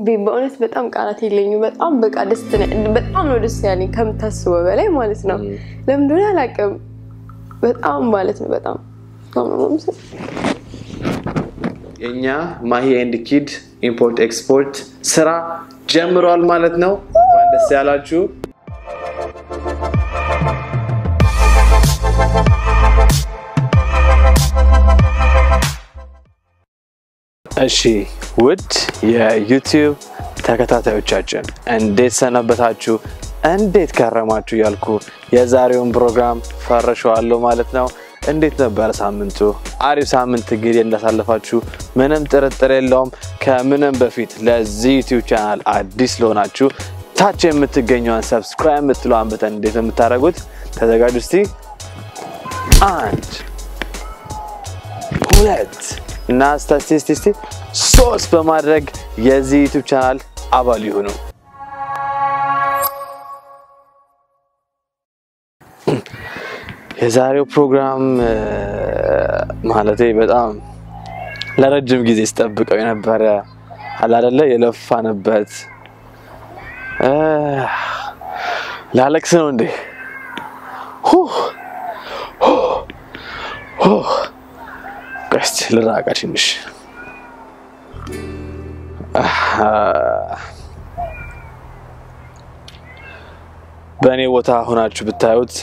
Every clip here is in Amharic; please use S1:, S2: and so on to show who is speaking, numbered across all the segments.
S1: በእውነት በጣም ቃላት የለኝም። በጣም በቃ ደስ በጣም ነው ደስ ያለኝ ከምታስበው በላይ ማለት ነው። ለምን እንደሆነ አላውቅም። በጣም ማለት ነው በጣም
S2: የእኛ ማሂ ኤንድ ኪድ ኢምፖርት ኤክስፖርት ስራ ጀምሯል ማለት ነው። እንኳን ደስ ያላችሁ። እሺ ውድ የዩቲዩብ ተከታታዮቻችን እንዴት ሰነበታችሁ? እንዴት ከረማችሁ? እያልኩ የዛሬውን ፕሮግራም ፈርሸዋለሁ ማለት ነው። እንዴት ነበረ ሳምንቱ? አሪፍ ሳምንት እንግዲህ እንዳሳለፋችሁ ምንም ጥርጥር የለውም። ከምንም በፊት ለዚህ ዩቲዩብ ቻናል አዲስ ለሆናችሁ ታች የምትገኘውን ሰብስክራይብ የምትለዋን በተን እንዴት የምታደርጉት ተዘጋጁ። እስቲ አንድ ሁለት እና ስታስቲስቲስቲ ሶስት በማድረግ የዚህ ዩቲዩብ ቻናል አባል ይሁኑ። የዛሬው ፕሮግራም ማለቴ በጣም ለረጅም ጊዜ ስጠብቀው የነበረ አላደለ የለፋንበት ላለቅስ ነው እንዴ? ቀስት ልራቃ ትንሽ በእኔ ቦታ ሆናችሁ ብታዩት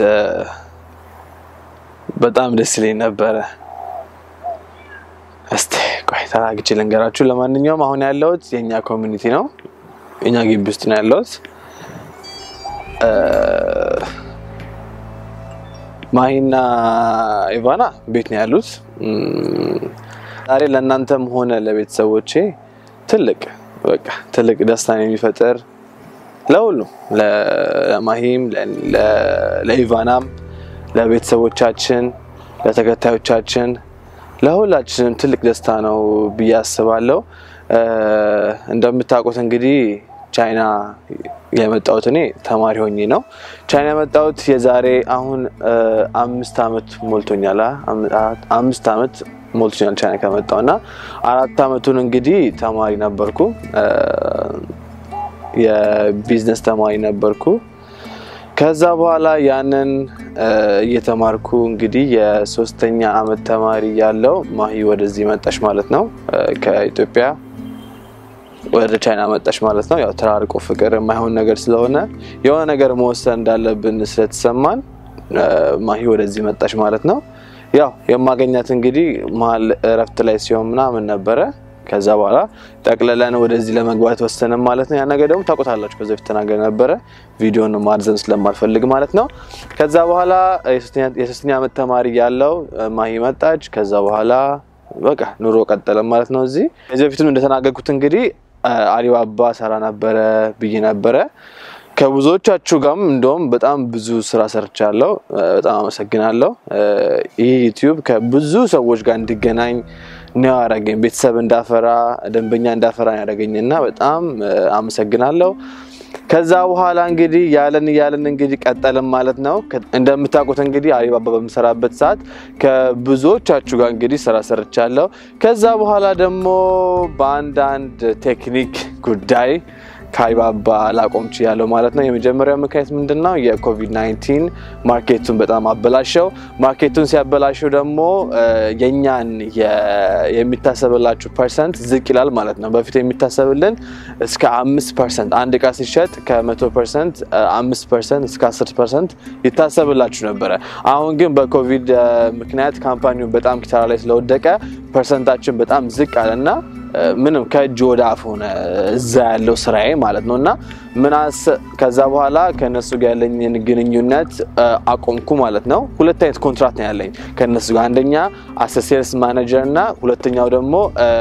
S2: በጣም ደስ ይለኝ ነበረ። እስቲ ቆይ ተራግቼ ልንገራችሁ። ለማንኛውም አሁን ያለሁት የእኛ ኮሚኒቲ ነው፣ የእኛ ግቢ ውስጥ ነው ያለሁት። ማሂና ኢቫና ቤት ነው ያሉት። ዛሬ ለእናንተም ሆነ ለቤተሰቦቼ ትልቅ በቃ ትልቅ ደስታን የሚፈጥር ለሁሉም ለማሂም ለኢቫናም ለቤተሰቦቻችን ለተከታዮቻችን ለሁላችንም ትልቅ ደስታ ነው ብዬ አስባለሁ። እንደምታውቁት እንግዲህ ቻይና የመጣሁት እኔ ተማሪ ሆኜ ነው። ቻይና የመጣሁት የዛሬ አሁን አምስት ዓመት ሞልቶኛል። አምስት ዓመት ሞልቶኛል ቻይና ከመጣሁ እና አራት ዓመቱን እንግዲህ ተማሪ ነበርኩ። የቢዝነስ ተማሪ ነበርኩ። ከዛ በኋላ ያንን እየተማርኩ እንግዲህ የሶስተኛ አመት ተማሪ ያለው ማሂ ወደዚህ መጣሽ ማለት ነው። ከኢትዮጵያ ወደ ቻይና መጣሽ ማለት ነው። ያው ተራርቆ ፍቅር የማይሆን ነገር ስለሆነ የሆነ ነገር መወሰን እንዳለብን ስለተሰማን ማሂ ወደዚህ መጣሽ ማለት ነው። ያው የማገኛት እንግዲህ መሀል እረፍት ላይ ሲሆን ምናምን ነበረ። ከዛ በኋላ ጠቅለለን ወደዚህ ለመግባት ወሰንም ማለት ነው። ያ ነገር ደግሞ ታውቁታላችሁ፣ ከዚ በፊት ተናገር ነበረ ቪዲዮን ማርዘም ስለማልፈልግ ማለት ነው። ከዛ በኋላ የሶስተኛ ዓመት ተማሪ ያለው ማሂ መጣች። ከዛ በኋላ በቃ ኑሮ ቀጠለ ማለት ነው። እዚህ ከዚህ በፊትም እንደተናገርኩት እንግዲህ አሊባባ ሰራ ነበረ ብዬ ነበረ። ከብዙዎቻችሁ ጋርም እንደውም በጣም ብዙ ስራ ሰርቻለሁ። በጣም አመሰግናለሁ። ይህ ዩቲዩብ ከብዙ ሰዎች ጋር እንዲገናኝ ነው ያደረገኝ። ቤተሰብ እንዳፈራ፣ ደንበኛ እንዳፈራ ያደረገኝ እና በጣም አመሰግናለሁ። ከዛ በኋላ እንግዲህ ያለን እያለን እንግዲህ ቀጠልን ማለት ነው። እንደምታውቁት እንግዲህ አሊባባ በምሰራበት ሰዓት ከብዙዎቻችሁ ጋር እንግዲህ ስራ ሰርቻለሁ። ከዛ በኋላ ደግሞ በአንዳንድ ቴክኒክ ጉዳይ ከአሊባባ ላቆም ችያለሁ ማለት ነው። የመጀመሪያው ምክንያት ምንድን ነው? የኮቪድ 19 ማርኬቱን በጣም አበላሸው። ማርኬቱን ሲያበላሸው ደግሞ የእኛን የሚታሰብላችሁ ፐርሰንት ዝቅ ይላል ማለት ነው። በፊት የሚታሰብልን እስከ አምስት ፐርሰንት አንድ እቃ ሲሸጥ ከመቶ ፐርሰንት አምስት ፐርሰንት እስከ አስር ፐርሰንት ይታሰብላችሁ ነበረ። አሁን ግን በኮቪድ ምክንያት ካምፓኒው በጣም ኪሳራ ላይ ስለወደቀ ፐርሰንታችን በጣም ዝቅ አለና ምንም ከእጅ ወደ አፍ ሆነ እዛ ያለው ስራዬ ማለት ነው። እና ምናስ ከዛ በኋላ ከእነሱ ጋር ያለኝን ግንኙነት አቆምኩ ማለት ነው። ሁለት አይነት ኮንትራት ነው ያለኝ ከእነሱ ጋር አንደኛ አስ ሴልስ ማኔጀር እና ሁለተኛው ደግሞ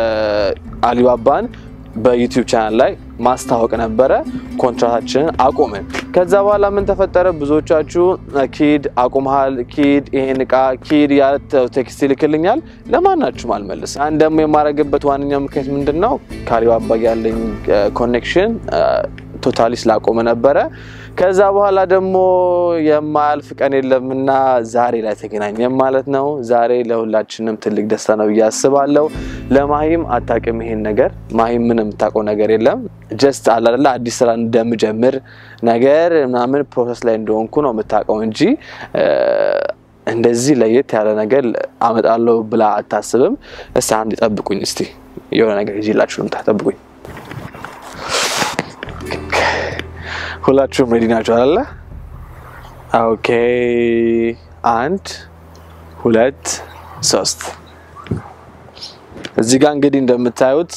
S2: አሊባባን በዩቲዩብ ቻናል ላይ ማስታወቅ ነበረ። ኮንትራታችንን አቆምን። ከዛ በኋላ ምን ተፈጠረ? ብዙዎቻችሁ ኪድ አቁመሃል፣ ኪድ ይሄን እቃ ኪድ ያለ ቴክስት ይልክልኛል። ለማናችሁም አልመልስም። አንድ ደግሞ የማደርግበት ዋነኛው ምክንያት ምንድን ነው? ከአሊባባ ያለኝ ኮኔክሽን ቶታሊ ስላቆመ ነበረ። ከዛ በኋላ ደግሞ የማያልፍ ቀን የለምና ዛሬ ላይ ተገናኘን ማለት ነው። ዛሬ ለሁላችንም ትልቅ ደስታ ነው ብዬ አስባለሁ። ለማሂም አታውቅም ይሄን ነገር። ማሂም ምንም የምታውቀው ነገር የለም። ጀስት አላደላ አዲስ ስራ እንደምጀምር ነገር ምናምን ፕሮሰስ ላይ እንደሆንኩ ነው የምታውቀው እንጂ እንደዚህ ለየት ያለ ነገር አመጣለሁ ብላ አታስብም። እስቲ አንድ ጠብቁኝ፣ እስቲ የሆነ ነገር ይዤላችሁ ልምጣ። ጠብቁኝ። ሁላችሁም ሬዲ ናቸው አለ? ኦኬ። አንድ ሁለት ሶስት። እዚህ ጋር እንግዲህ እንደምታዩት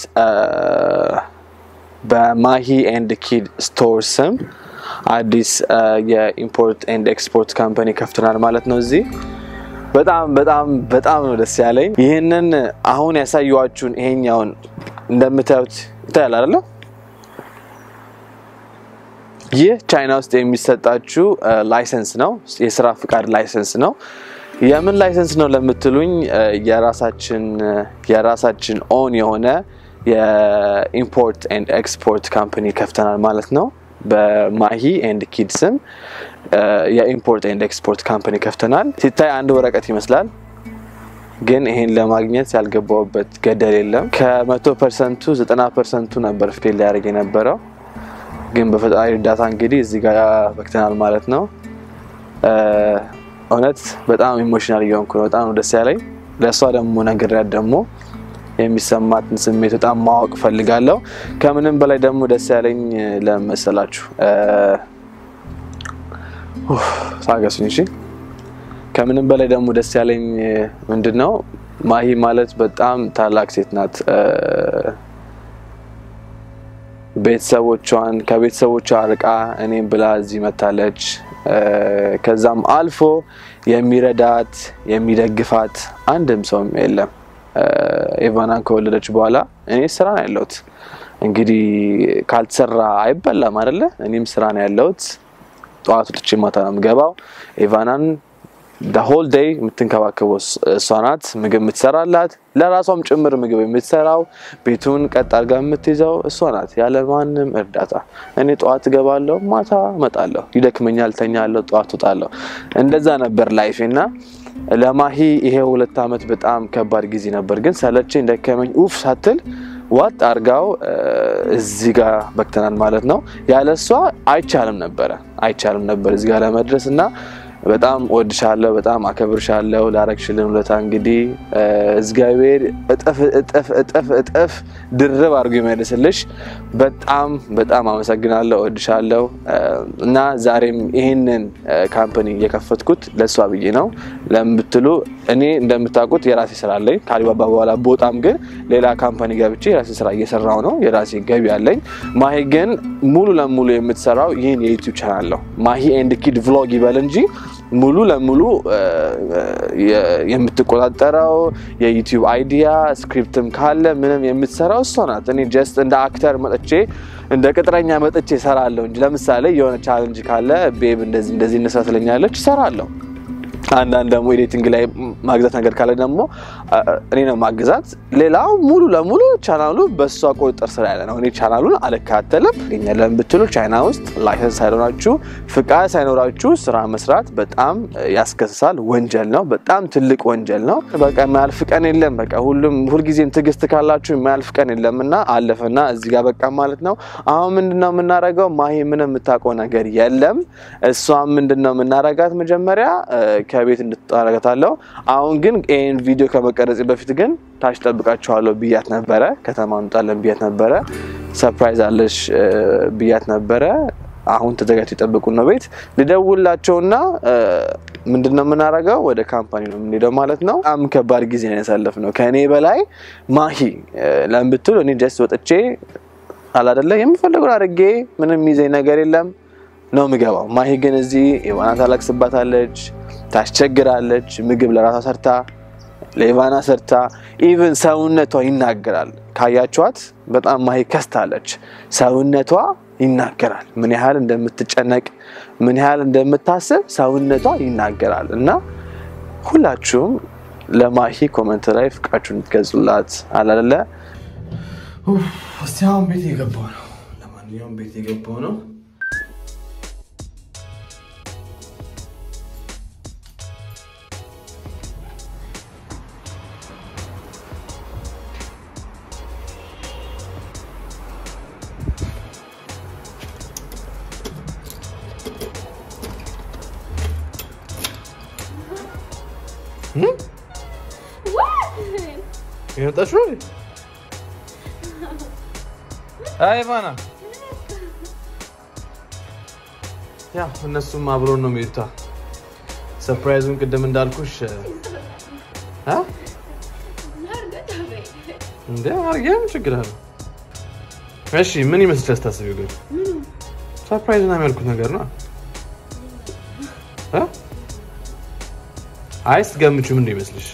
S2: በማሂ ኤንድ ኪድ ስቶር ስም አዲስ የኢምፖርት ኤንድ ኤክስፖርት ካምፓኒ ከፍተናል ማለት ነው። እዚህ በጣም በጣም በጣም ነው ደስ ያለኝ። ይህንን አሁን ያሳየኋችሁን ይሄኛውን እንደምታዩት ይታያል አይደለ? ይህ ቻይና ውስጥ የሚሰጣችሁ ላይሰንስ ነው፣ የስራ ፍቃድ ላይሰንስ ነው። የምን ላይሰንስ ነው ለምትሉኝ የራሳችን የራሳችን ኦን የሆነ የኢምፖርት ኤንድ ኤክስፖርት ካምፓኒ ከፍተናል ማለት ነው። በማሂ ኤንድ ኪድ ስም የኢምፖርት ኤንድ ኤክስፖርት ካምፓኒ ከፍተናል። ሲታይ አንድ ወረቀት ይመስላል፣ ግን ይሄን ለማግኘት ያልገባውበት ገደል የለም። ከመቶ ፐርሰንቱ ዘጠና ፐርሰንቱ ነበር ፌል ሊያደርግ የነበረው፣ ግን በፈጣሪ እርዳታ እንግዲህ እዚህ ጋር በክተናል ማለት ነው። እውነት በጣም ኢሞሽናል እየሆንኩ ነው። በጣም ነው ደስ ያለኝ። ለእሷ ደግሞ ነግሬያት ደግሞ የሚሰማትን ስሜት በጣም ማወቅ ፈልጋለሁ። ከምንም በላይ ደግሞ ደስ ያለኝ ለመሰላችሁ ታገሱኝ። እሺ፣ ከምንም በላይ ደግሞ ደስ ያለኝ ምንድን ነው ማሂ ማለት በጣም ታላቅ ሴት ናት። ቤተሰቦቿን ከቤተሰቦቿ አርቃ እኔም ብላ እዚህ መታለች። ከዛም አልፎ የሚረዳት የሚደግፋት አንድም ሰውም የለም። ኤቫናን ከወለደች በኋላ እኔ ስራ ነው ያለሁት። እንግዲህ ካልተሰራ አይበላም አይደለ? እኔም ስራ ነው ያለሁት። ጠዋት ወጥቼ ማታ ነው የምገባው። ኤቫናን ሆል ዴይ የምትንከባከበው እሷ ናት። ምግብ የምትሰራላት ለራሷም ጭምር ምግብ የምትሰራው ቤቱን ቀጥ አድርጋ የምትይዘው እሷ ናት፣ ያለ ማንም እርዳታ። እኔ ጠዋት እገባለሁ፣ ማታ እመጣለሁ። ይደክመኛል፣ ተኛለሁ፣ ጠዋት እወጣለሁ። እንደዛ ነበር ላይፌ እና ለማሂ ይሄ ሁለት ዓመት በጣም ከባድ ጊዜ ነበር። ግን ሰለቸኝ ደከመኝ ኡፍ ሳትል ዋጥ አርጋው እዚህ ጋር በክተናል ማለት ነው። ያለ እሷ አይቻልም ነበረ አይቻልም ነበር እዚህ ጋር ለመድረስ እና በጣም ወድሻለሁ፣ በጣም አከብርሻለሁ። ላረግሽልን ውለታ እንግዲህ እግዚአብሔር እጥፍ እጥፍ እጥፍ እጥፍ ድርብ አድርጎ ይመልስልሽ። በጣም በጣም አመሰግናለሁ፣ ወድሻለሁ እና ዛሬም ይህንን ካምፓኒ የከፈትኩት ለእሷ ብዬ ነው። ለምን ብትሉ እኔ እንደምታውቁት የራሴ ስራ አለኝ። ከአሊባባ በኋላ ቦጣም ግን ሌላ ካምፓኒ ገብቼ የራሴ ስራ እየሰራው ነው። የራሴ ገቢ አለኝ። ማሂ ግን ሙሉ ለሙሉ የምትሰራው ይህን የዩቲዩብ ቻናል ነው። ማሂ ኤንድ ኪድ ቭሎግ ይበል እንጂ ሙሉ ለሙሉ የምትቆጣጠረው የዩቲዩብ አይዲያ ስክሪፕትም ካለ ምንም የምትሰራው እሷ ናት። እኔ ጀስት እንደ አክተር መጥቼ እንደ ቅጥረኛ መጥቼ እሰራለሁ እንጂ ለምሳሌ የሆነ ቻለንጅ ካለ ቤብ እንደዚህ እንደዚህ እንስራ ትለኛለች፣ እሰራለሁ። አንዳንድ ደግሞ ኤዲቲንግ ላይ ማግዛት ነገር ካለ ደግሞ እኔ ነው ማግዛት። ሌላው ሙሉ ለሙሉ ቻናሉ በእሷ ቁጥጥር ስር ያለ ነው። እኔ ቻናሉን አልከታተልም። ገኛለን ብትሉ ቻይና ውስጥ ላይሰንስ ሳይኖራችሁ ፍቃድ ሳይኖራችሁ ስራ መስራት በጣም ያስከስሳል፣ ወንጀል ነው። በጣም ትልቅ ወንጀል ነው። በቃ የማያልፍ ቀን የለም። በቃ ሁሉም ሁልጊዜም ትዕግስት ካላችሁ የማያልፍ ቀን የለም እና አለፈና እዚህ ጋር በቃ ማለት ነው። አሁን ምንድነው የምናደርገው? ማሂ ምንም የምታውቀው ነገር የለም። እሷም ምንድነው የምናደርጋት መጀመሪያ ከቤት እንድትጣረገታለሁ። አሁን ግን ይህን ቪዲዮ ከመቀረጽ በፊት ግን ታች ጠብቃችኋለሁ ብያት ነበረ። ከተማ እንጣለን ብያት ነበረ። ሰርፕራይዝ አለሽ ብያት ነበረ። አሁን ተዘጋጅተው የጠብቁን ነው። ቤት ልደውላቸውና ምንድን ነው የምናደርገው? ወደ ካምፓኒ ነው የምንሄደው ማለት ነው። በጣም ከባድ ጊዜ ነው ያሳለፍነው። ከእኔ በላይ ማሂ ለምን ብትሉ እኔ ጀስት ወጥቼ አላደለ የምፈልገውን አድርጌ ምንም ይዘኝ ነገር የለም ነው የምገባው። ማሂ ግን እዚህ ኢቫና ታለቅስባታለች፣ ታስቸግራለች። ምግብ ለራሷ ሰርታ ለኢቫና ሰርታ ኢቭን ሰውነቷ ይናገራል። ካያችኋት በጣም ማሂ ከስታለች። ሰውነቷ ይናገራል። ምን ያህል እንደምትጨነቅ ምን ያህል እንደምታስብ ሰውነቷ ይናገራል። እና ሁላችሁም ለማሂ ኮመንት ላይ ፍቃችሁን ትገዙላት አላለ።
S3: እስቲ አሁን ቤት የገባው ነው። ለማንኛውም
S2: ለማንኛውም ቤት የገባው ነው። የመጣች ነው አይ ባና ያ እነሱም አብሮን ነው የሚሄዱታ። ሰርፕራይዙን ቅድም እንዳልኩሽ እ እንደ አርጌም ችግር አለ። እሺ ምን ይመስልሻል ስታስቢው? ግን ሰርፕራይዝ ነው የሚያልኩት ነገር ነው እ አይ ስትገምቹ ምን ይመስልሽ?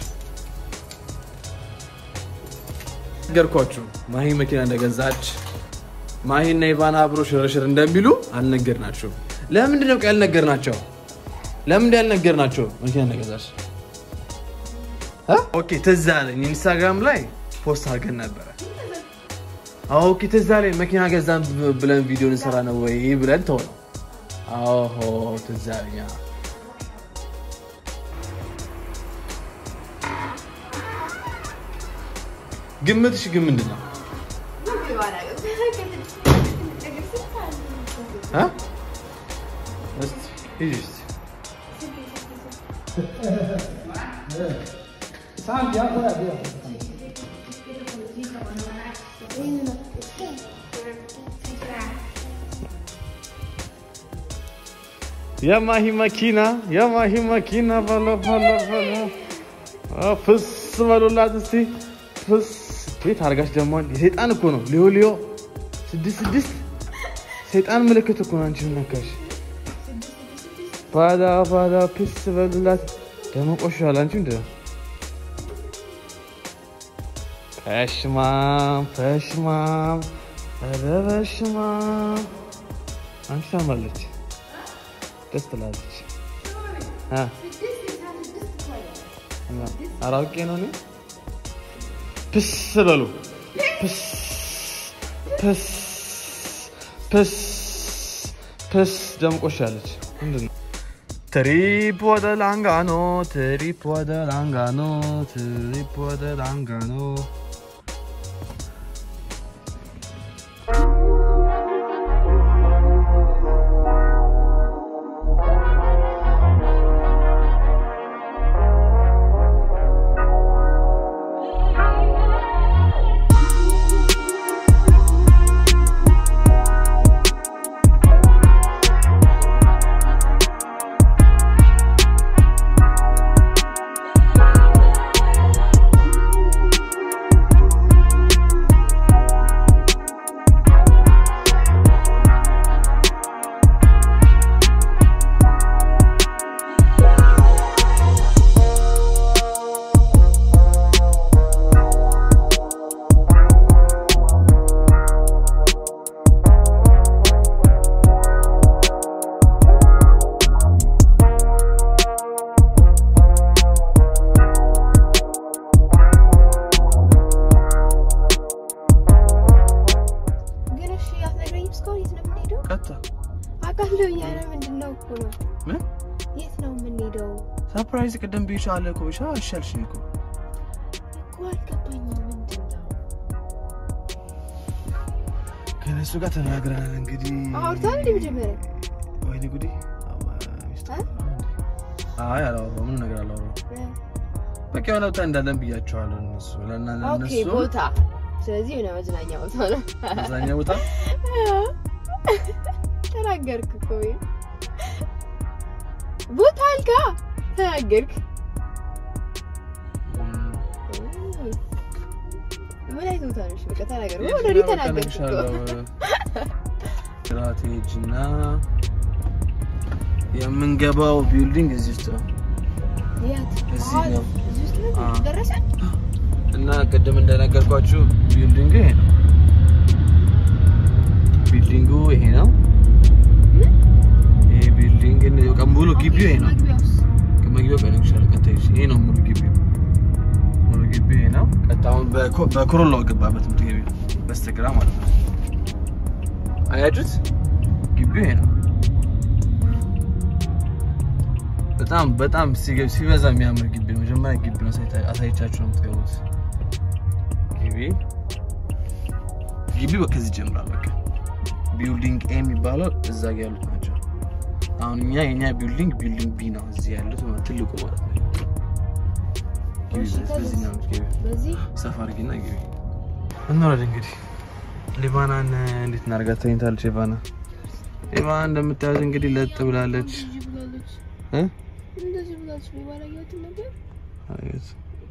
S2: ነገርኳችሁ ማሂ መኪና እንደገዛች ማሂና ኢቫና አብሮ ሽርሽር እንደሚሉ አልነገርናቸውም። ለምንድን ነው ያልነገርናቸው? ለምንድን ያልነገርናቸው መኪና እንደገዛች? ኦኬ ትዝ አለኝ ኢንስታግራም ላይ ፖስት አድርገን ነበረ። ኦኬ ትዝ አለኝ መኪና ገዛን ብለን ቪዲዮ እንሰራ ነው ወይ ብለን ተው ነው። አዎ ትዝ አለኝ። ግምትሽ ግን ምንድን ነው? እ? እስኪ ሂጂ እስኪ። የማሂ መኪና የማሂ መኪና በሎ በሎ በሎ አ፣ ፍስ በሉላት እስቲ ፍስ ቤት አድርጋች ደግሞ የሰይጣን እኮ ነው። ሊዮ ሊዮ ስድስት ስድስት ሰይጣን ምልክት እኮ ነው። አንቺ ነካሽ ባዳ ባዳ ፕስ በሉላት ደግሞ ቆሻል። አንቺ ምንድን ነው ፐሽማም ፐሽማም ኧረ በሽማም አንቺ ታምራለች፣ ደስ ትላለች። እ እና አራውቄ ነው እኔ ፕስ በሉ ፕስ ፕስ ፕስ ፕስ ደምቆሻለች። ምንድን ነው ትሪፕ ወደ ላንጋኖ ትሪፕ ወደ ላንጋኖ ትሪፕ ወደ ላንጋኖ
S1: ግን እሺ አትነግረኝም እስካሁን የት ነው የምንሄደው?
S2: ቀጥታ
S1: አውቃለሁ እያለ ምንድን ነው እኮ ነው
S2: ምን
S1: የት ነው የምንሄደው
S2: ሰርፕራይዝ ቅድም ብዬሻለሁ እኮ ብቻ አልሻልሽኝ እኮ
S1: እኮ አልገባኝም። ምንድን ነው
S2: ከነሱ ጋር ተናግረናል። እንግዲህ
S1: አውርተሃል እንደ መጀመሪያ
S2: ወይኔ ጉዴ አይ አላወራሁም፣ ምንም ነገር አላወራሁም። በቃ የሆነ ቦታ እንዳለን ብያቸዋለሁ እነሱ ለና
S1: ኦኬ
S2: ለነሱ
S1: ቦታ ስለዚህ የሆነ መዝናኛ ቦታ ነው
S2: መዝናኛ ቦታ
S1: ተናገርክ እኮ ቤት ቦታ አልካ ተናገርክ ምን አይነት ቦታ ነሽ በቃ ተናገር ኦልሬዲ ተናገርክ እኮ
S2: ስትራቴጂ እና የምንገባው ቢልዲንግ እዚህ ውስጥ ነው
S1: የት
S2: እዚህ
S1: አዎ፣
S2: ነው።
S1: እዚህ ውስጥ ነው
S2: አዎ።
S1: ደረሰ
S2: እና ቅድም እንደነገርኳችሁ ቢልዲንጉ ይሄ ነው። ቢልዲንጉ ይሄ ነው። ይሄ ቢልዲንግ በቃ ሙሉ ግቢው ይሄ ነው።
S1: መግቢያውስ
S2: መግቢያው ቀነሻለ ቀጥታ ይሄ ነው ሙሉ ግቢው ሙሉ ግቢው ይሄ ነው። ቀጥታ አሁን በኮ- በኮሮላው ገባበት ትምህርት ቤት በስተግራ ማለት ነው። አያችሁት? ግቢው ይሄ ነው። በጣም በጣም ሲገ- ሲበዛ የሚያምር ግቢ ነው። መጀመሪያ ግቢ ነው አሳይቻችሁ ነው የምትገቡት። ግቢ ግቢው ከዚህ ይጀምራል። በቃ ቢልዲንግ ኤ የሚባለው እዛ ጋ ያሉት ናቸው። አሁን እኛ የኛ ቢልዲንግ ቢልዲንግ ቢ ነው እዚህ ያሉት ማለት ትልቁ ማለት ነው። ግቢ
S1: እሺ፣
S2: በዚህ- በዚህ ነው ግቢ
S1: በዚህ
S2: ሰፋ አድርጊና ግቢ እንወረድ። እንግዲህ ሊባናን እንዴት እናድርጋት? ተኝታለች። ሊባና ሊባና እንደምታያት እንግዲህ ለጥ ብላለች
S1: እንደዚህ ብላለች፣
S2: እ?
S1: እንደዚህ ብላለች። ሊባን አያትም ነበር
S2: አየት።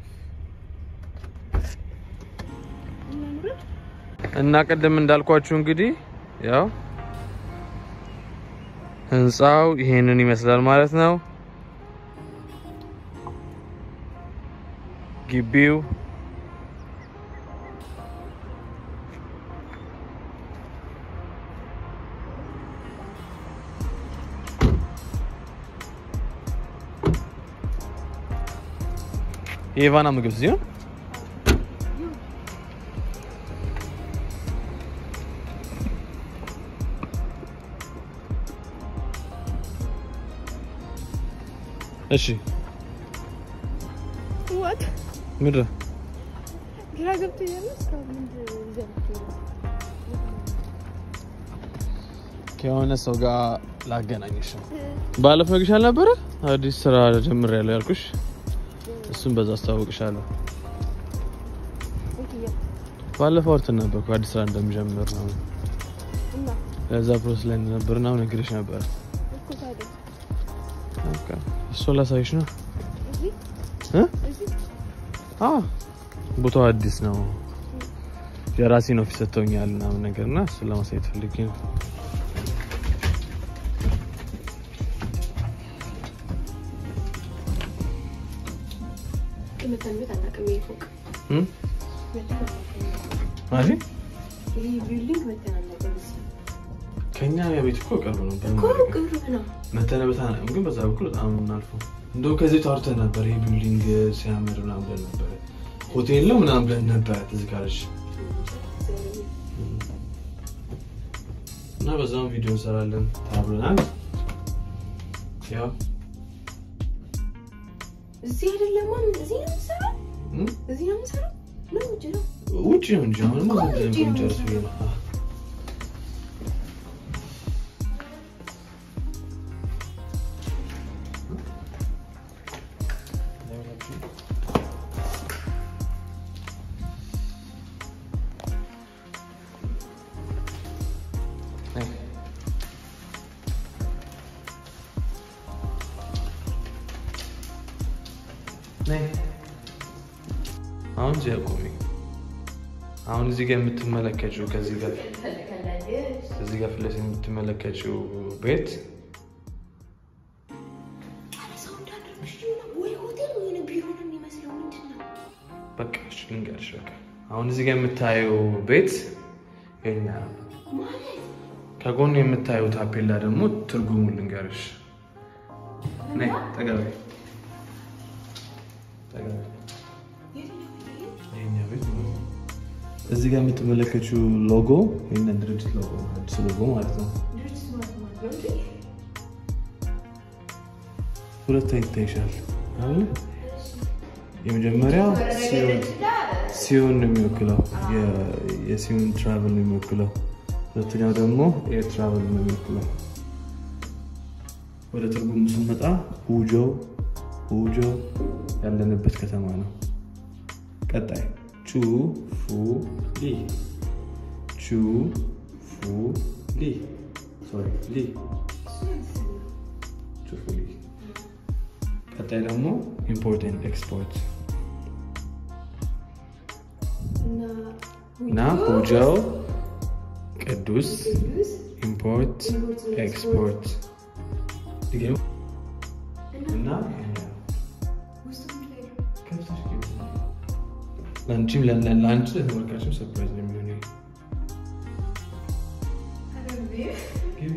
S1: እና እንውረድ።
S2: እና ቅድም እንዳልኳችሁ እንግዲህ ያው ህንፃው ይሄንን ይመስላል ማለት ነው። ግቢው የኢቫና ምግብ ሲሆን እሺ
S1: ዋት
S2: ምንድን ነው?
S1: ግራ ገብቶኛል። እስካሁን ምንድን ነው ይዘህ የምትሄደው?
S2: ከሆነ ሰው ጋር ላገናኝሽ ነው። ባለፈው ነግሬሽ አልነበረ አዲስ ስራ ጀምሬያለሁ ያልኩሽ? እሱም በዛ አስተዋውቅሻለሁ።
S1: የትኛው?
S2: ባለፈው አውርተን ነበር እኮ አዲስ ስራ እንደምጀምር ነው።
S1: እና
S2: ለዛ ፕሮሰስ ላይ እንደነበርና አሁን ነግሬሽ ነበር።
S1: እኮ ታዲያ
S2: በቃ እሱን ላሳይሽ ነው።
S1: እዚህ
S2: እ?
S1: እዚህ
S2: አዎ ቦታው አዲስ ነው። የራሴን ኦፊስ ሰጥተውኛል ምናምን ነገር እና እሱን ለማሳየት ፈልጌ ነው።
S1: መተን ቤት አናውቅም። ይሄ ፎቅ
S2: እም?
S1: መተን አናውቅም።
S2: ማለት
S1: ይሄ ቢልዲንግ መተን አናውቅም። እዚህ
S2: ከኛ ቤት እኮ ቅርብ ነው።
S1: እኮ ቅርብ ነው።
S2: መተነበታ ግን በዛ በኩል በጣም የምናልፈው እንደው ከዚህ ታውርተን ነበር። ይሄ ቢልዲንግ ሲያምር ምናምን ብለን ነበረ። ሆቴል ነው ምናምን ብለን ነበረ ትዝ ካለሽ እና በዛም ቪዲዮ እንሰራለን ተባብለናል። ያው
S1: እዚህ አይደለም ማን እዚህ ነው የምትሰራው?
S2: እም?
S1: እዚህ ነው የምትሰራው? ነው ውጭ ነው?
S2: ውጭ ነው እንጂ አሁን
S1: እኮ ውጭ ነው
S2: ጨርስ ብዬ ነው። አዎ። ነይ። አሁን እዚህ አቁሚ። አሁን እዚህ ጋር የምትመለከችው ከዚህ ጋር እዚህ ጋር ፊት ለፊት የምትመለከችው ቤት
S1: ሰው እንዳደረግሽ የሆነ ወይ ሆቴል ወይ የሆነ ቢሮ ነው የሚመስለው። ምንድን ነው?
S2: በቃ እሺ ልንገርሽ። በቃ አሁን እዚህ ጋር የምታየው ቤት የኛ ነው።
S1: ማለት
S2: ከጎኑ የምታየው ታፔላ ደግሞ ትርጉሙ ልንገርሽ። ነይ ጠጋ በይ። ጠጋ በይ።
S1: የትኛው ይሄ?
S2: የኛ ቤት ማለት ነው። እዚህ ጋር የምትመለከችው ሎጎ የኛ ድርጅት ሎጎ ነው። አዲስ ሎጎ ማለት ነው።
S1: ድርጅት ማለት ማለት ነው እንዴ?
S2: ሁለት ይታይሻል አለ የመጀመሪያው ሲዮን ሲዮን ነው የሚወክለው የ- የሲዮን ትራቨል ነው የሚወክለው። ሁለተኛው ደግሞ ኤር ትራቨል ነው የሚወክለው። ወደ ትርጉሙ ስንመጣ ሁጆ ሁጆ ያለንበት ከተማ ነው። ቀጣይ ቹ ፉ ሊ ቹ ፉ ሊ ሶሪ ሊ ቹ ፉ ሊ ቀጣይ ደግሞ ኢምፖርት ኤንድ ኤክስፖርት
S1: እና
S2: እና ሁጃው ቅዱስ
S1: ቅዱስ
S2: ኢምፖርት ኤክስፖርት ድገሙ። እና
S1: ውስጡ ምን ላይ ነው?
S2: ከብቶች ግቢ። ለአንቺም ለ- ለ- ለአንቺ ለተመልካችም ሰርፕራይዝ ነው የሚሆነው ይሄ። ግቢ።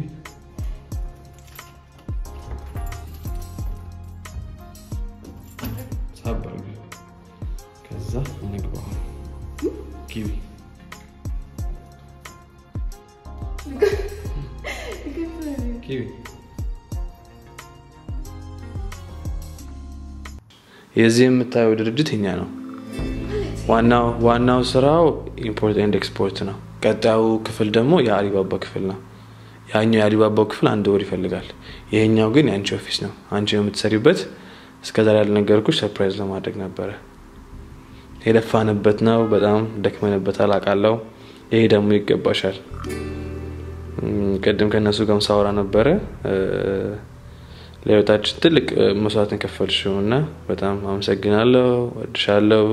S2: ሳብ አድርጊ። ከዛ እንግባ። ግቢ። የዚህ የምታየው ድርጅት የኛ ነው። ዋናው ዋናው ስራው ኢምፖርት ኤንድ ኤክስፖርት ነው። ቀጣዩ ክፍል ደግሞ የአሊባባ ክፍል ነው። ያኛው የአሊባባው ክፍል አንድ ወር ይፈልጋል። ይሄኛው ግን የአንቺ ኦፊስ ነው። አንቺ የምትሰሪበት እስከዛሬ ያልነገርኩሽ ሰርፕራይዝ ለማድረግ ነበረ። የለፋንበት ነው። በጣም ደክመንበታል አውቃለሁ። ይሄ ደግሞ ይገባሻል። ቅድም ከእነሱ ጋር ሳወራ ነበረ። ለህይወታችን ትልቅ መስዋዕትን ከፈልሽው እና በጣም አመሰግናለሁ፣ ወድሻለሁ።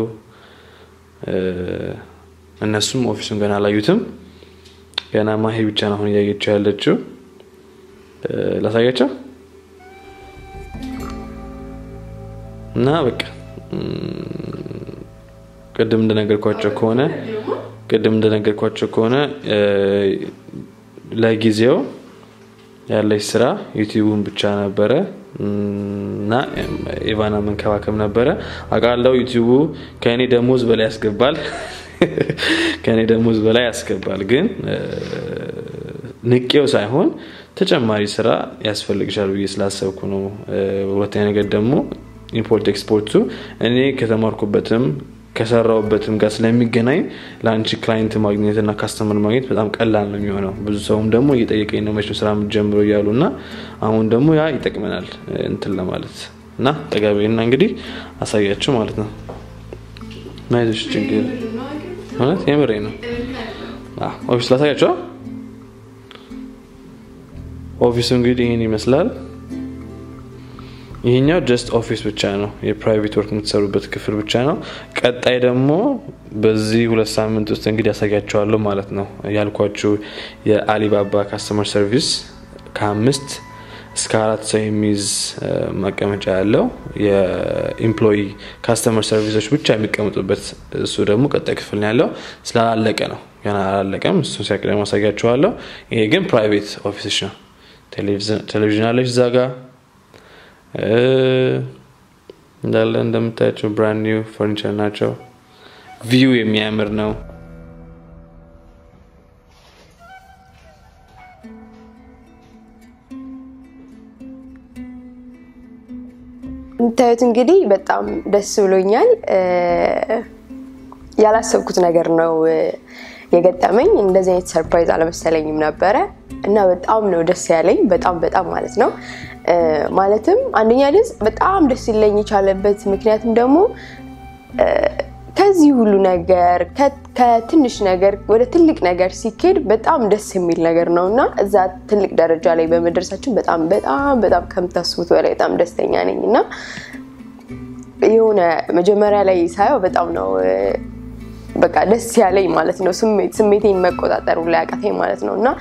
S2: እነሱም ኦፊሱን ገና አላዩትም። ገና ማሄ ብቻ ነው አሁን እያየችው ያለችው። ላሳያቸው እና በቃ ቅድም እንደነገርኳቸው ከሆነ ቅድም እንደነገርኳቸው ከሆነ ለጊዜው ያለች ስራ ዩቲዩቡን ብቻ ነበረ እና ኢቫና መንከባከብ ነበረ። አውቃለሁ ዩቲዩቡ ከእኔ ደሞዝ በላይ ያስገባል ከእኔ ደሞዝ በላይ ያስገባል። ግን ንቄው ሳይሆን ተጨማሪ ስራ ያስፈልግሻል ብዬ ስላሰብኩ ነው። ሁለተኛ ነገር ደግሞ ኢምፖርት ኤክስፖርቱ እኔ ከተማርኩበትም ከሰራውበትም ጋር ስለሚገናኝ ለአንቺ ክላይንት ማግኘት እና ካስተመር ማግኘት በጣም ቀላል ነው የሚሆነው። ብዙ ሰውም ደግሞ እየጠየቀኝ ነው መቼም ስራ የምትጀምረው እያሉ እና አሁን ደግሞ ያ ይጠቅመናል እንትን ለማለት እና ጠጋቤና እንግዲህ አሳያቸው ማለት ነው። ናይዞች ችግር እውነት የምሬ ነው። ኦፊስ ላሳያቸው። ኦፊሱ እንግዲህ ይህን ይመስላል። ይህኛው ጀስት ኦፊስ ብቻ ነው፣ የፕራይቬት ወርክ የምትሰሩበት ክፍል ብቻ ነው። ቀጣይ ደግሞ በዚህ ሁለት ሳምንት ውስጥ እንግዲህ ያሳያቸዋለሁ ማለት ነው። ያልኳችሁ የአሊባባ ካስተመር ሰርቪስ ከአምስት እስከ አራት ሰው የሚይዝ መቀመጫ ያለው የኢምፕሎይ ካስተመር ሰርቪሶች ብቻ የሚቀመጡበት እሱ ደግሞ ቀጣይ ክፍል ነው ያለው። ስላላለቀ ነው ገና አላለቀም። እሱ ሲያቅ ደግሞ አሳያችኋለሁ። ይሄ ግን ፕራይቬት ኦፊሶች ነው። ቴሌቪዥን አለች እዛ ጋ እንዳለ እንደምታያቸው ብራንድ ኒው ፈርኒቸር ናቸው። ቪው የሚያምር ነው።
S1: የምታዩት እንግዲህ በጣም ደስ ብሎኛል። ያላሰብኩት ነገር ነው የገጠመኝ። እንደዚህ አይነት ሰርፕራይዝ አለመሰለኝም ነበረ እና በጣም ነው ደስ ያለኝ። በጣም በጣም ማለት ነው። ማለትም አንደኛ ድምፅ በጣም ደስ ሊለኝ የቻለበት ምክንያትም ደግሞ ከዚህ ሁሉ ነገር ከትንሽ ነገር ወደ ትልቅ ነገር ሲኬድ በጣም ደስ የሚል ነገር ነው እና እዛ ትልቅ ደረጃ ላይ በመድረሳችን በጣም በጣም በጣም ከምታስቡት በላይ በጣም ደስተኛ ነኝ እና የሆነ መጀመሪያ ላይ ሳየው በጣም ነው በቃ ደስ ያለኝ ማለት ነው። ስሜቴን መቆጣጠሩ ላይ አቃተኝ ማለት ነው እና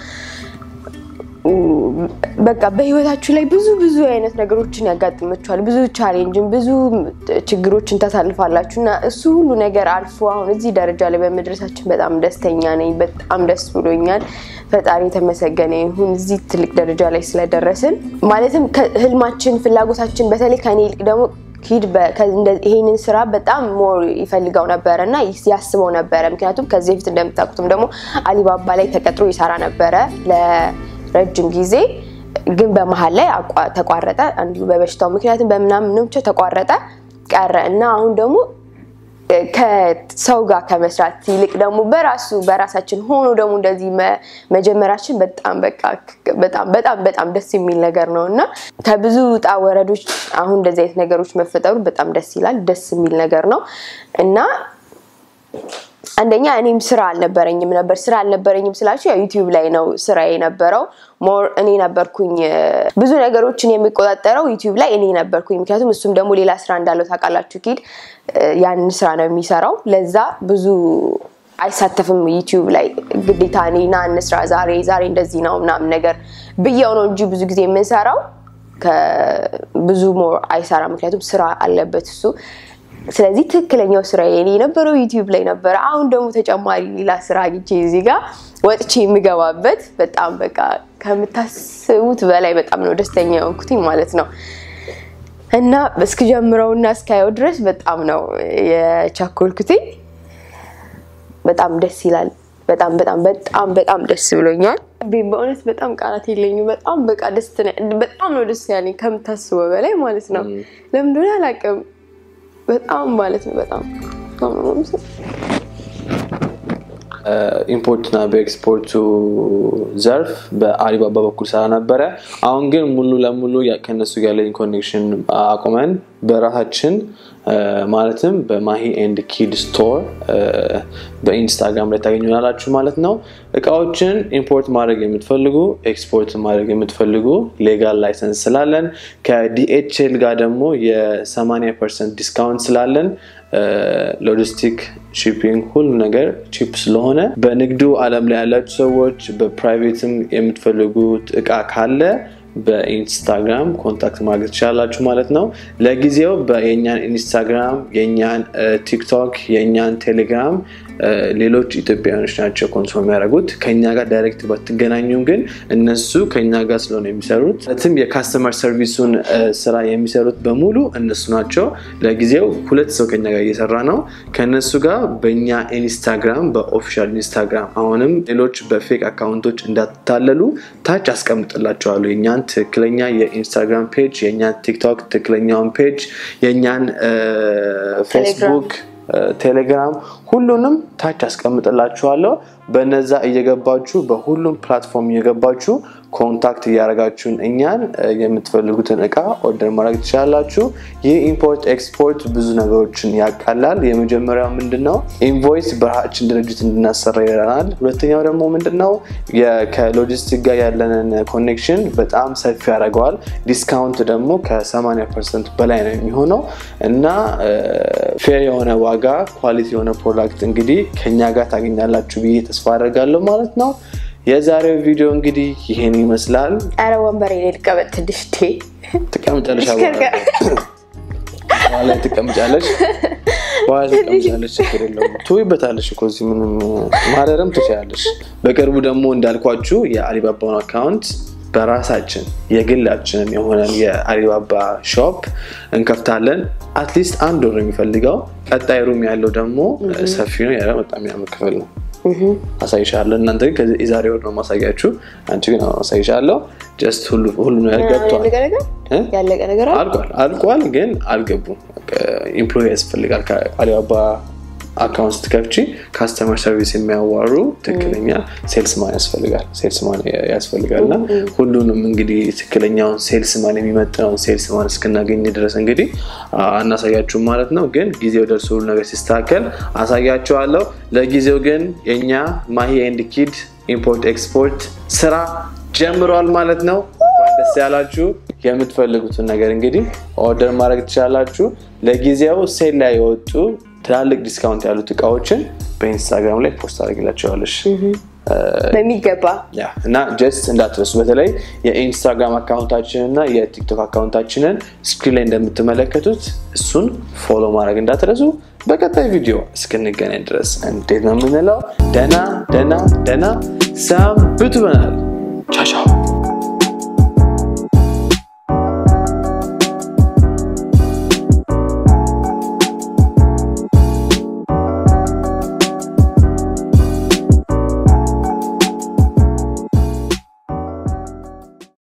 S1: በቃ በህይወታችሁ ላይ ብዙ ብዙ አይነት ነገሮችን ያጋጥመችኋል። ብዙ ቻሌንጅን፣ ብዙ ችግሮችን ታሳልፋላችሁ እና እሱ ሁሉ ነገር አልፎ አሁን እዚህ ደረጃ ላይ በመድረሳችን በጣም ደስተኛ ነኝ። በጣም ደስ ብሎኛል። ፈጣሪ የተመሰገነ ይሁን እዚህ ትልቅ ደረጃ ላይ ስለደረስን። ማለትም ህልማችን፣ ፍላጎታችን በተለይ ከኔ ይልቅ ደግሞ ኪድ ይሄንን ስራ በጣም ሞር ይፈልገው ነበረ እና ያስበው ነበረ። ምክንያቱም ከዚህ በፊት እንደምታውቁትም ደግሞ አሊባባ ላይ ተቀጥሮ ይሰራ ነበረ ረጅም ጊዜ ግን በመሀል ላይ ተቋረጠ። እንዲሁ በበሽታው ምክንያቱም በምናምን ብቻ ተቋረጠ ቀረ እና አሁን ደግሞ ከሰው ጋር ከመስራት ይልቅ ደግሞ በራሱ በራሳችን ሆኖ ደግሞ እንደዚህ መጀመራችን በጣም በቃ በጣም በጣም በጣም ደስ የሚል ነገር ነው እና ከብዙ ውጣ ወረዶች አሁን እንደዚህ አይነት ነገሮች መፈጠሩ በጣም ደስ ይላል። ደስ የሚል ነገር ነው እና አንደኛ እኔም ስራ አልነበረኝም ነበር። ስራ አልነበረኝም ስላችሁ ዩቲዩብ ላይ ነው ስራ የነበረው። ሞር እኔ ነበርኩኝ ብዙ ነገሮችን የሚቆጣጠረው ዩቲዩብ ላይ እኔ ነበርኩኝ። ምክንያቱም እሱም ደግሞ ሌላ ስራ እንዳለው ታውቃላችሁ። ኪድ ያንን ስራ ነው የሚሰራው። ለዛ ብዙ አይሳተፍም ዩቲዩብ ላይ ግዴታ እኔ ና እንስራ ዛሬ ዛሬ እንደዚህ ነው ምናምን ነገር ብየው ነው እንጂ ብዙ ጊዜ የምንሰራው ብዙ ሞር አይሰራ። ምክንያቱም ስራ አለበት እሱ ስለዚህ ትክክለኛው ስራ የኔ የነበረው ዩቲዩብ ላይ ነበረ። አሁን ደግሞ ተጨማሪ ሌላ ስራ አግኝቼ እዚህ ጋር ወጥቼ የሚገባበት በጣም በቃ ከምታስቡት በላይ በጣም ነው ደስተኛ የሆንኩትኝ ማለት ነው። እና እስክጀምረው እና እስካየው ድረስ በጣም ነው የቻኮልኩትኝ። በጣም ደስ ይላል። በጣም በጣም በጣም በጣም ደስ ብሎኛል። በእውነት በጣም ቃላት የለኝም። በጣም በቃ ደስ በጣም ነው ደስ ያለኝ ከምታስበው በላይ ማለት ነው። ለምን እንደሆነ አላውቅም። በጣም ማለት ነው በጣም
S2: ኢምፖርትና በኤክስፖርቱ ዘርፍ በአሊባባ በኩል ስራ ነበረ። አሁን ግን ሙሉ ለሙሉ ከነሱ ጋር ያለኝ ኮኔክሽን አቁመን በራሳችን ማለትም በማሂ ኤንድ ኪድ ስቶር በኢንስታግራም ላይ ታገኙናላችሁ ማለት ነው። እቃዎችን ኢምፖርት ማድረግ የምትፈልጉ ኤክስፖርት ማድረግ የምትፈልጉ ሌጋል ላይሰንስ ስላለን ከዲኤችኤል ጋር ደግሞ የ80 ፐርሰንት ዲስካውንት ስላለን ሎጂስቲክ ሺፒንግ ሁሉ ነገር ቺፕ ስለሆነ በንግዱ ዓለም ላይ ያላችሁ ሰዎች በፕራይቬትም የምትፈልጉት እቃ ካለ በኢንስታግራም ኮንታክት ማድረግ ትችላላችሁ ማለት ነው። ለጊዜው የእኛን ኢንስታግራም፣ የእኛን ቲክቶክ፣ የእኛን ቴሌግራም ሌሎች ኢትዮጵያውያኖች ናቸው ኮንሶል የሚያደርጉት። ከኛ ጋር ዳይሬክት ባትገናኙም ግን እነሱ ከኛ ጋር ስለሆነ የሚሰሩት ማለትም የካስተመር ሰርቪሱን ስራ የሚሰሩት በሙሉ እነሱ ናቸው። ለጊዜው ሁለት ሰው ከኛ ጋር እየሰራ ነው። ከእነሱ ጋር በእኛ ኢንስታግራም በኦፊሻል ኢንስታግራም አሁንም ሌሎች በፌክ አካውንቶች እንዳታለሉ ታች አስቀምጥላቸዋለሁ የእኛን ትክክለኛ የኢንስታግራም ፔጅ፣ የእኛን ቲክቶክ ትክክለኛውን ፔጅ፣ የእኛን ፌስቡክ ቴሌግራም ሁሉንም ታች አስቀምጥላችኋለሁ። በነዛ እየገባችሁ በሁሉም ፕላትፎርም እየገባችሁ ኮንታክት እያደረጋችሁን እኛን የምትፈልጉትን እቃ ኦርደር ማድረግ ትችላላችሁ። ይህ ኢምፖርት ኤክስፖርት ብዙ ነገሮችን ያቃላል። የመጀመሪያው ምንድን ነው? ኢንቮይስ በራሳችን ድርጅት እንድናሰራ ይረናል። ሁለተኛው ደግሞ ምንድን ነው? ከሎጂስቲክ ጋር ያለንን ኮኔክሽን በጣም ሰፊ ያደርገዋል። ዲስካውንት ደግሞ ከ80 ፐርሰንት በላይ ነው የሚሆነው እና ፌር የሆነ ዋጋ ኳሊቲ የሆነ ፕሮዳክት እንግዲህ ከኛ ጋር ታገኛላችሁ ብዬ ተስፋ አደርጋለሁ ማለት ነው። የዛሬው ቪዲዮ እንግዲህ ይሄን ይመስላል።
S1: አረ ወንበር ላይ ልቀመጥ ትንሽ ቴ
S2: ትቀምጫለሽ፣ በኋላ ትቀምጫለሽ፣ በኋላ ትቀምጫለሽ። ችግር የለውም ትውይበታለሽ እኮ እዚህ ምንም ማረርም ትችላለሽ። በቅርቡ ደግሞ እንዳልኳችሁ የአሊባባውን አካውንት በራሳችን የግላችንን የሆነን የአሊባባ ሾፕ እንከፍታለን። አትሊስት አንድ ወር የሚፈልገው ቀጣይ ሩም ያለው ደግሞ ሰፊ ነው። ያ በጣም የሚያምር ክፍል ነው። አሳይሻለሁ። እናንተ ግን የዛሬ ወር ነው ማሳያችሁ። አንቺ ግን አሳይሻለሁ። ጀስት ሁሉ ነገር ገብቷል።
S1: ያለቀ ነገር
S2: አልቋል አልቋል፣ ግን አልገቡም። ኢምፕሎይ ያስፈልጋል። ከአሊባባ አካውንት ስትከፍቺ ካስተመር ሰርቪስ የሚያዋሩ ትክክለኛ ሴልስማን ያስፈልጋል ሴልስማን ያስፈልጋል እና ሁሉንም እንግዲህ ትክክለኛውን ሴልስማን የሚመጥነውን ሴልስማን እስክናገኝ ድረስ እንግዲህ አናሳያችሁም ማለት ነው። ግን ጊዜው ደርሶ ሁሉ ነገር ሲስተካከል አሳያችኋለሁ። ለጊዜው ግን የእኛ ማሂ ኤንድ ኪድ ኢምፖርት ኤክስፖርት ስራ ጀምሯል ማለት ነው። ደስ ያላችሁ የምትፈልጉትን ነገር እንግዲህ ኦርደር ማድረግ ትችላላችሁ። ለጊዜው ሴል ላይ የወጡ ትላልቅ ዲስካውንት ያሉት እቃዎችን በኢንስታግራም ላይ ፖስት አድርግላቸዋለሽ
S1: በሚገባ
S2: እና ጀስት እንዳትረሱ። በተለይ የኢንስታግራም አካውንታችንን እና የቲክቶክ አካውንታችንን ስክሪን ላይ እንደምትመለከቱት እሱን ፎሎ ማድረግ እንዳትረሱ። በቀጣይ ቪዲዮ እስክንገናኝ ድረስ እንዴት ነው የምንለው? ደና ደና ደና ሰንብቱ ብለናል። ቻቻው